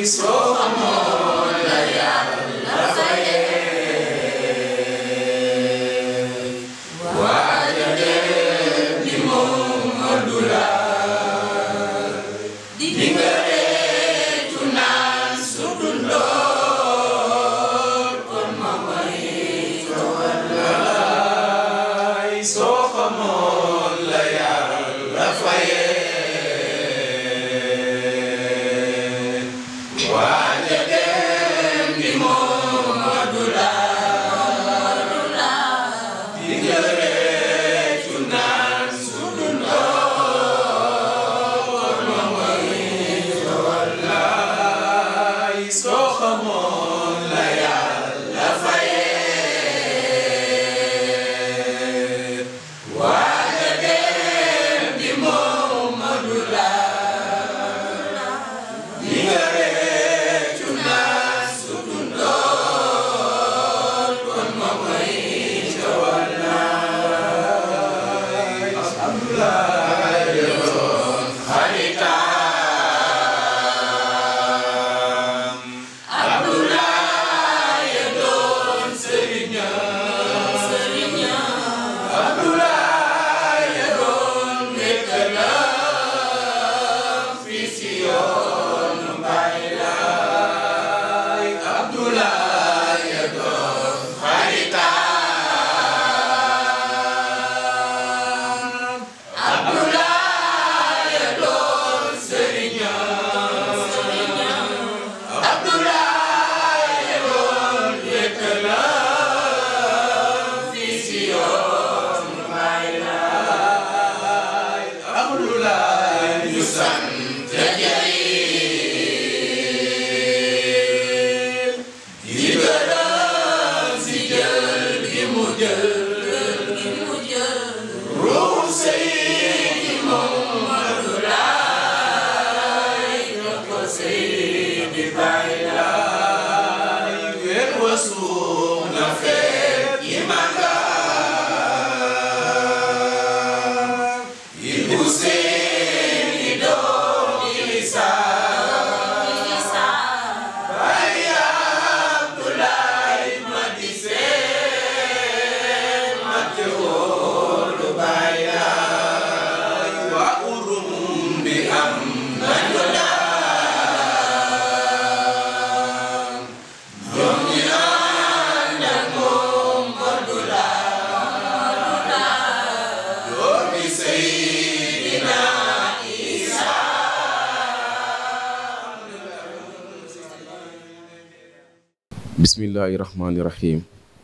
bismillahi rahmaani rahim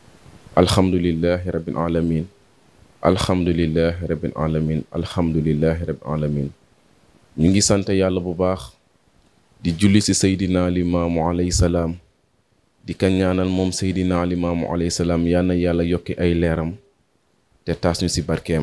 alhamdulilahi rabbil alamin alhamdulilahi rabbil alamin alhamdulilahi rabbil alamin ñu ngi sant yàlla bu baax di julli ci seydina limaamu alayhi salaam di ka ñaanal moom seydina limaamu alayhi salaam yal na yàlla yokki ay leeram te taas ñu ci barkeem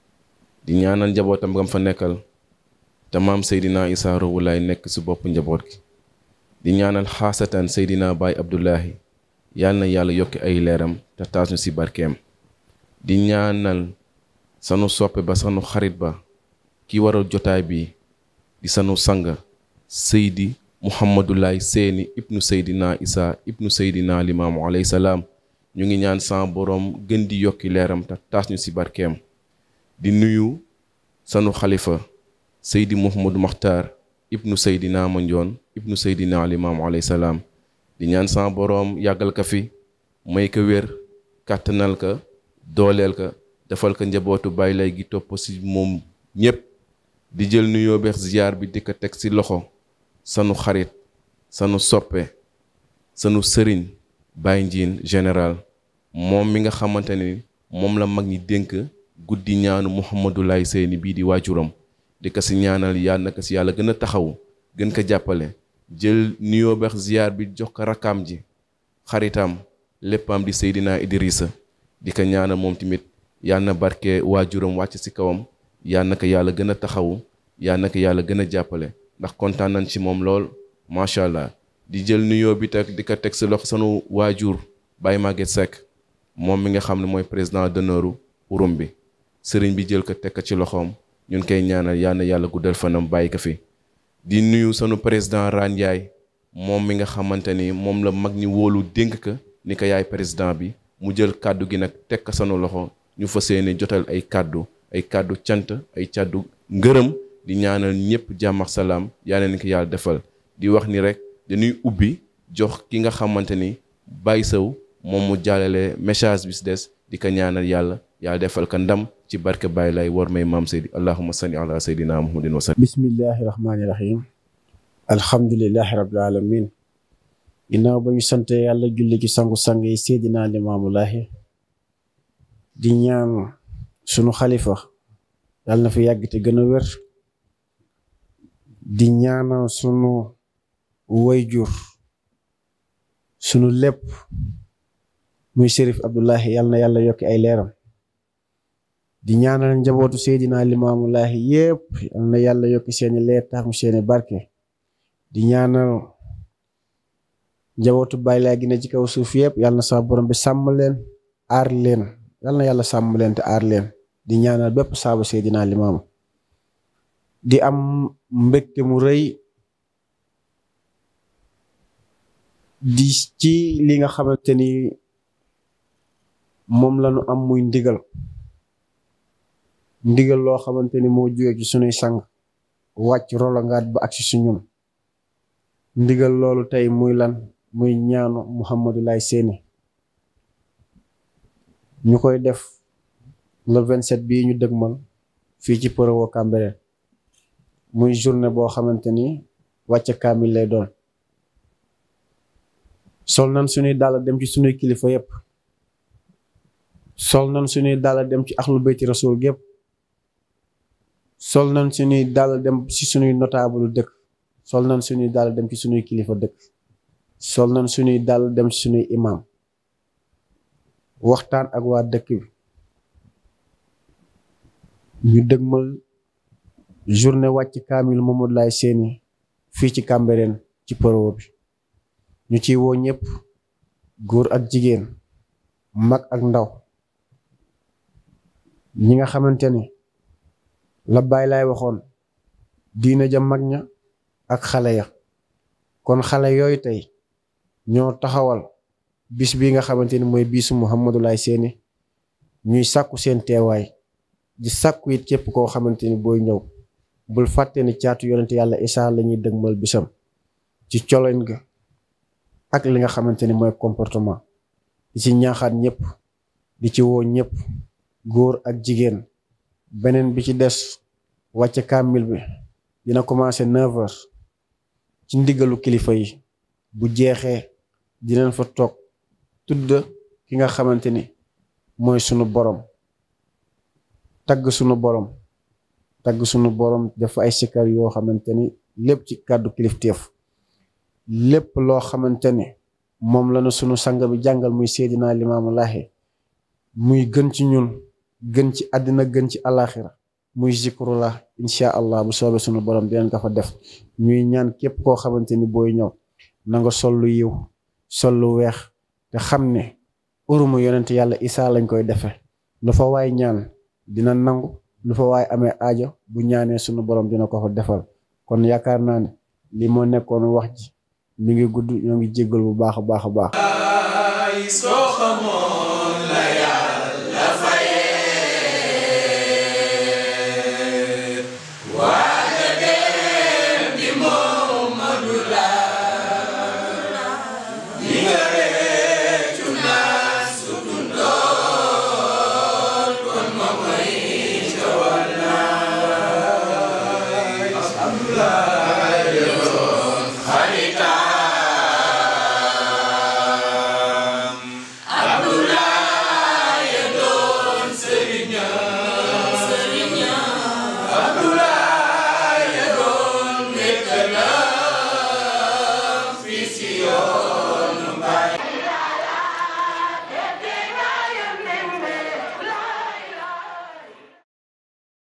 di ñaanal njabootam ngam fa nekkal te maam seydina isaa Rouhou Laye nekk ci bopp njaboot gi di ñaanal xaasatan seydina baay abdullahi yal na yàlla yokki ay leeram te taas ñu ci barkeem di ñaanal sanu soppe ba sanu xarit ba ki waral jotaay bi di sanu sang seydi muhammadulaay seeni ibnu seydina isa ibnu seydina limaamu alayhi salaam ñu ngi ñaan sa boroom gën di yokki leeram te taas ñu ci barkeem di nuyu sanu xalifa seydi muhammadu maxtaar ibnu seydina manjoon ibnu seydina limaamu alayhi salaam di ñaan sa boroom yàggal ka fi may ko wér kàttanal ka dooleel ka defal ko njabootu bàyyi lay gi topp ci moom ñépp di jël nuyoo beex ziyaar bi di ko teg ci loxo sanu xarit sanu soppe sanu sëriñ Baye Ndiine général moom mi nga xamante ni moom la mag ñi dénk guddi ñaanu Mouhamadou Laye Seyni bii di waajuram di ko ci ñaanal yàlla na ko ci yàlla gën a taxaw gën ko jàppale jël nuyoo beex ziyaar bi jox ko rakkaam ji xaritam léppam di Seydina Idrissa di ko ñaanal moom tamit yàlla na barke waajuram wàcc ci kawam yàlla na ko yàlla gën a taxawu yàlla na ko yàlla gën a jàppale ndax kontaan nañ ci moom lool macha allah di jël nuyoo bi teg di ko teg ci loxo sanu waajur Baye Maguette Seck moom mi nga xam ne mooy président d'honneur urum bi sëriñ bi jël ko teg ko ci loxoom ñun koy ñaanal yàlla na yàlla guddal fanam bàyyi ko fi. di nuyu sanu président Rane Ndiaye moom mi nga xamante ni moom la mag ñi wóolu dénk ka ni ko yaay président bi mu jël kàddu gi nag teg ko sanu loxo ñu fas yéene jotal ay kàddu ay kàddu cant ay kàddu ngërëm di ñaanal ñëpp jàmm ak salaam yàlla na ko yàlla defal di wax ni rek dañuy ubbi jox ki nga xamante ni Baye Sow moom mu jàllale message bi si des di ko ñaanal yàlla yàlla defal ko ndam ci barke Baye lay war may maam Seydi allahumma salli ala sayyidina muhammadin wa sallam bismillahi rahmaani rahim alhamdulillahi rabbil alamin ginnaaw ba ñu sante yàlla julli ci sangu-sang yi seydina limaamulaahi di ñaan sunu xalifa yàlla na fi yàgg te gën a wér di ñaanal sunu wayjur sunu lépp muy Chérif Abdoulahi yàlla na yàlla yokki ay leeram di ñaanal njabootu seydina limaamulaahi yépp yàlla na yàlla yokki seeni leer tax mu seeni barke di ñaanal njabootu Baay Laay gi ne ci kaw suuf yëpp yàlla na sax borom bi sàmm leen aar leen yàlla na yàlla sàmm leen te aar leen di ñaanal bépp saabu Seydina Limaamu di am mbégte mu rëy di ci li nga xamante ni moom lañu am muy ndigal ndigal loo xamante ni moo jóge ci sunuy sang wàcc rolongaat ba ak si suñun ndigal loolu tey muy lan muy ñaanu Mouhamadou Laye Séni ñu koy def le 27 bii ñu dëgmal fii ci Porowo Cambérène muy journée boo xamante ni wàcce kaamil lay doon sol nan suñuy dàll dem ci suñuy kilifa yépp sol nan suñuy dàll dem ci axlu bayti rasul gépp sol nan suñuy dàll dem ci suñuy notable dëkk sol nañ suñuy dàll dem ci suñuy kilifa dëkk sol nañ suñuy dàll dem ci suñuy imam waxtaan ak waa dëkk bi ñu dëgmal journée wàcc kaamil Mamadou Laye Séni fii ci Cambérène ci Porowo bi ñu ciy woo ñëpp góor ak jigéen mag ak ndaw ñi nga xamante ni la Baay Laay waxoon diina ja mag ña ak xale ya kon xale yooyu tey ñoo taxawal bis bi nga xamante ni mooy bisu Mouhamadou Laye Séni ñuy sàkku seen teewaay di sàkku it képp koo xamante ni booy ñëw bul fàtte ni caatu yonent yàlla Isaa la ñuy dëgmal bisam ci coloñ ga ak li nga xamante ni mooy comportement di ci ñaaxaat ñëpp di ci woo ñëpp góor ak jigéen beneen bi ci des wàcce kaamil bi dina commencé 9 heures ci ndigalu kilifa yi bu jeexee dinañ fa toog tudd ki nga xamante ni mooy sunu borom tagg sunu borom tagg sunu borom dafa ay sikkar yoo xamante ni lépp ci kàddu kilifteef lépp loo xamante ni moom la na sunu sang bi jàngal muy Seydina Limaamu Laahi muy gën ci ñun gën ci àddina gën ci alaxira muy zikrullah incha allah bu soobee sunu borom dinañ ko fa def ñuy ñaan képp koo xamante ni booy ñëw na nga sol lu yiw sol lu weex te xam ne urumu yonent yàlla isaa lañ koy defee lu fa waay ñaan dina nangu lu fa waay amee aajo bu ñaanee sunu borom dina ko fa defal kon yaakaar naa ne li moo nekkoon wax ji mi ngi gudd ñoo ngi jéggal bu baax a baax a baax